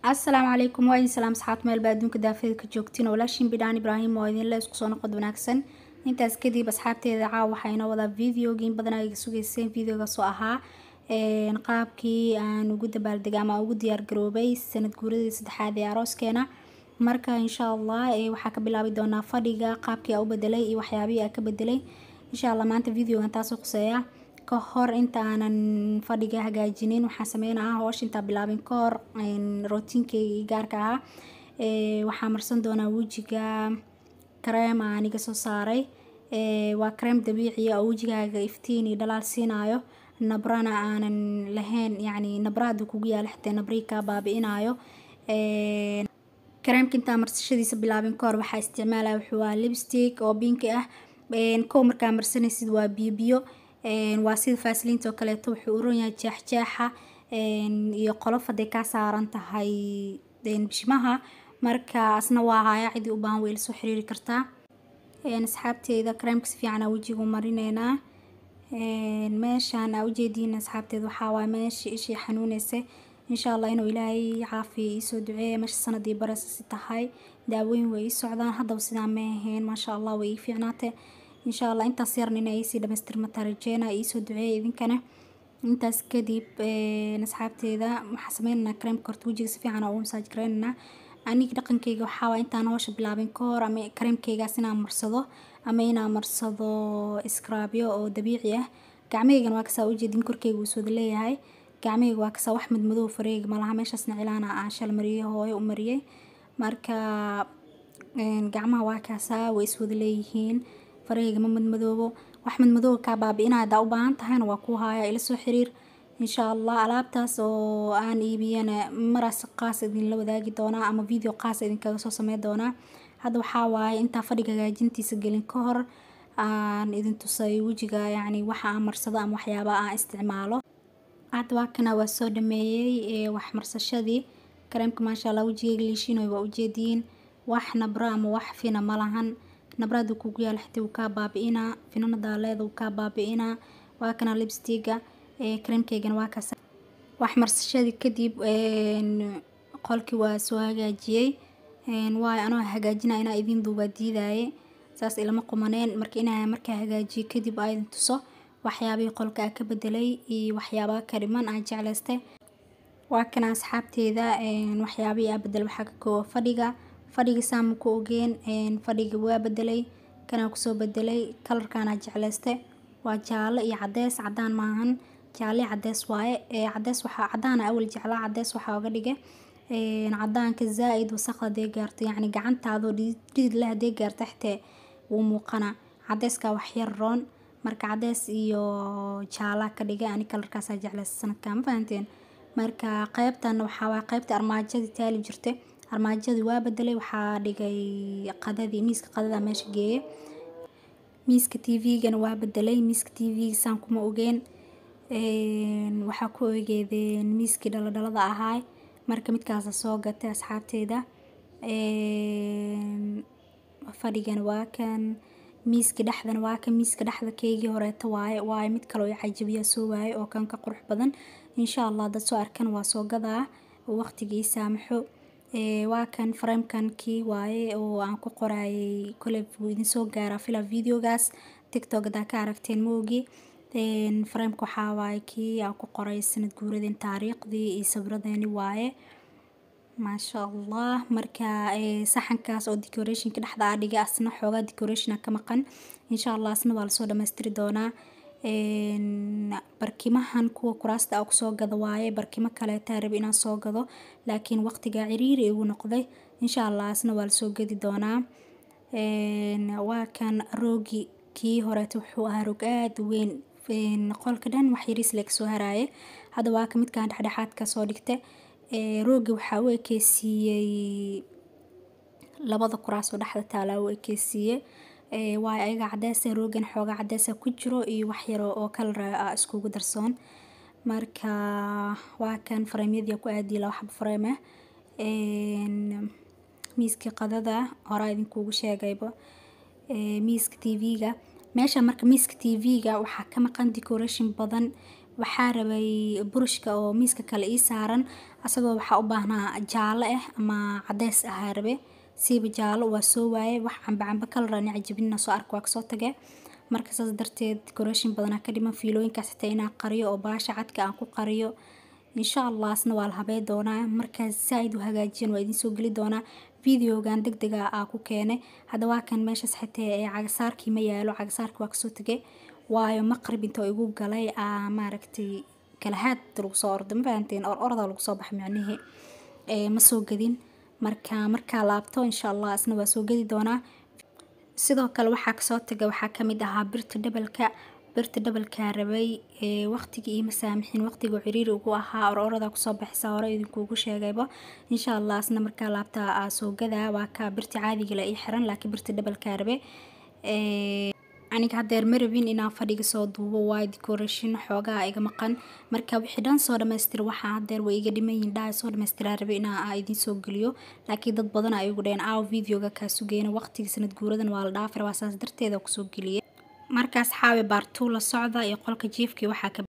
asalaamu calaykum waa idin salaam asxaabta meel baa adduunka daafeeda ka joogtiin walaashin bidhaan ibraahim oo idinle isku soo noqod wanaagsan intaas kadib asxaabteeda caawa waxaa inoo wadaa videoga in badan ay sugeyseen videogaas oo ahaa qaabkii aan ugu dabaaldegay ama ugu diyaar garoobay sanad guuradii saddexaad ee arooskeena marka insha allah waxaa ka bilaabi doonaa fadhiga qaabkii aa u bedelay iyo waxyaabihii aa ka bedelay insha allah maanta videogan taasoo khuseeya ka hor inta aanan fadhiga hagaajinin waxaan sameynaa hoosh intaa bilaabin ka hor rootiinkeyga gaarka ahaa waxaa marsan doonaa wejiga kareem aan iga soo saaray waa kareem dabiiciya oo wejigaaga iftiin iyo dhalaal siinayo nabrana aanan lahayn yacni nabra hadduu kugu yaala xitaa nabrii kaa baabi-inayo kareemka intaa marsashadiisa bilaabin ka hor waxaa isticmaalaya wuxuu waa lipstick oo binki ah kow markaa marsanaysid waa biyo biyo waa sida faasiliinta oo kaleeto wuxuu uron yahay jeexjeexa iyo qolof hadday kaa saaran tahay bishimaha marka asna waa haya cidii u baahan way la soo xiriiri kartaa asxaabteeda kareemka si fiican aa wejigu marineynaa meeshaan aa ujeediin asxaabteeda waxaa waay meesha ishii xanuuneysa insha allah inuu ilaahay caafiya iisoo duceeya meesha sanadii baresasi tahay daawooyin way ii socdaan haddaba sidaa ma ahayn maasha allah way ii fiicnaatay insha allah intaas yarna inay iisii dhamaystirmata rajeena iisoo duceeya idinkana intaas kadib asxaabteeda waxaa sameynanaa kareemka horta wejiga si fiican ugu masaaj gareynanaa aniga dhaqankeyga waxaa waa intaan hoosha bilaabin ka hor ama kareemkeygaas inaan marsado ama inaan marsado scrabyo oo dabiici ah gacmaheygana waa kasaa ujeedin korkeyga uu sooda leeyahay gacmaheyga waa kasaa wax madmadow fareega malaha meeshaasna cilaana aan shal mariyay hooyo u mariyay marka gacmaha waa kaasaa way iswada leeyihiin faraheyga ma madmadoobo wax madmadooba kaa baabi-ina haddaa u baahan tahayna waa kuu haaya ila soo xiriir insha allah alaabtaas oo aan iibiyana maraas qaas idinla wadaagi doonaa ama video qaas idinkaga soo sameyn doonaa hadda waxaa waaye intaa fadhiga hagaajintiisa gelin ka hor aan idin tusay wejiga yacni waxa aan marsado ama waxyaabaa aan isticmaalo hadda waa kana waa soo dhameeyey wax marsashadii kareemka maasha allah wejigeyga liishinoy waa ujeediin wax nabro ama wax fina ma lahan nabra hadduu kugu yaala xitaa wuu kaa baabi-inaa finana daaleeda wuu kaa baabi-inaa waa kana lipstiga kareemkeygana waa kaas wax marsashadii kadib qolkii waa soo hagaajiyey waayo anoo hagaajina inaa idin duubaa diidaaye saas ilama qumaneen marka inaa markaa hagaajiyey kadib aa idin tuso waxyaabihii qolka aa ka bedelay iyo waxyaabaha ka dhiman aan jeclaystay waa kana asxaabteeda waxyaabihii aa bedel waxaa ka kooba fadhiga fadhiga saama ku ogeen fadhiga waa bedelay kanaa kusoo bedelay kalarkaanaa jeclayste waa jaalo iyo cadees cadaan maahan jaale cadees waaye cadees waxaa cadaana awal jeclaa cadees waxaa oga dhigay cadaanka zaa-id wasaq hadee gaarto yacni gacantaadoo dhidid le hadee gaarto xitee wuu muuqana cadeeskaa waxyar roon marka cadees iyo jaalaa ka dhigay ani kalarkaasaa jeclaysta sanadkaa ma fahanteen marka qeybtan waxaa waay qeybta armaajadii taali jirtay armaajadii waa bedelay waxaa dhigay qadadii miiska qadada meesha geeye miiska t v-gana waa bedelay miiska t v saan kuma ogeen waxaa ku ogeedeen miiskii dhaladhalada ahaay marka midkaasa soo gatay asxaabteeda fadhigana waa kan miiska dhexdana waa kan miiska dhexda keygii horeeta waaye waayo mid kaleo cajabiyaa soo waaye oo kan ka qurux badan insha allah dad soo arkan waa soo gadaa waqtigii saamaxo waa kan fareemkan kii waaye oo aan ku qorayay kole wuu idin soo gaaraa fila videogaas tictok hadaa ka aragteen maogi fareemka waxaa waaye kii aan ku qoray sanad guuradeen taariikhdii iyo sabradeeni waaye maasha allah marka saxankaas oo decorationka dhexda aa dhigay asna xoogaa decorationa ka maqan insha allah asna waa lasoo dhamaystiri doonaa barkimahan kuwa kuraasta a kusoo gado waaye barkimo kaleetaa rabi inaan soo gado laakiin waqtigaa ciriiri igu noqday insha allah asna waa lasoo gadi doonaa waa kan roogi kii horeeta wuxuu ahaa roog aada u weyn qolka dhan wax yariis leg soo haraaye hadda waa ka midkaan dhexdhexaadka soo dhigta roogi waxaa u ekeysiiyey labada kuraas oo dhexda taalaa u ekeysiiye waayo ayaga cadeesa roogan xoogaa cadeesa ku jiro iyo waxyaro oo kalara ah iskugu darsoon marka waa kan fareemyadii ku aadiya laba xabo fareem ah miiskii qadada horaa idinkuugu sheegayba miiska t v-ga meesha marka miiska t v-ga waxaa ka maqan decoration badan waxaa rabay burushka oo miiska kale ii saaran asagoo waxaa u baahnaa jaallo ah ama cadeys ahaa rabe siiba jaallo waa soo waaye wax camba camba kalaraan cajabinina soo arka waa kasoo tage marka saas darteed decoration badanaa ka dhiman fiilooyinkaas xitaa inaan qariyo oo baasha cadka aan ku qariyo insha allah asna waa la habey doonaa markaas saa-id u hagaajiyan waa idiin soo geli doonaa videogan deg dega aa ku keenay hadda waa kan meeshaas xitee ee cagasaarkii ma yaalo cagasaarkii waa kasoo tegay waayo maqrib inta igu galay aa maaragtay kalahaad lagu soo ordo ma fahanteen or orda lagu soo baxa micnihii ma soo gadin marka markaa laabto insha allah asna waa soo gedi doonaa sidoo kale waxaa kasoo taga waxaa kamid ahaa birta dhabalka birta dhabalkaa rabay waqtigii iima saamixin waqtiga ciriiri ugu ahaa or orada kusoo baxisa hore idinkuugu sheegayba insha allah asna markaa laabta aa soo gadaa waa ka birta caadiga la ii xiran laakiin birta dhabalkaa rabe aniga hadeer ma rabin inaan fadhiga soo duubo waayo decoration xoogaa iga maqan marka wixii dhan soo dhamaystira waxaa hadeer way iga dhiman yihin dhaha soo dhamaystiraa rabe inaa idiin soo geliyo laakiin dad badan ay igu dhaheen aaw videoga kaa sugeyna waqtiga sanad guuradan waa la dhaafir waa saas darteeda kusoo geliyay markaas xaawi baartuu la socda iyo qolka jiifkii waxaa ka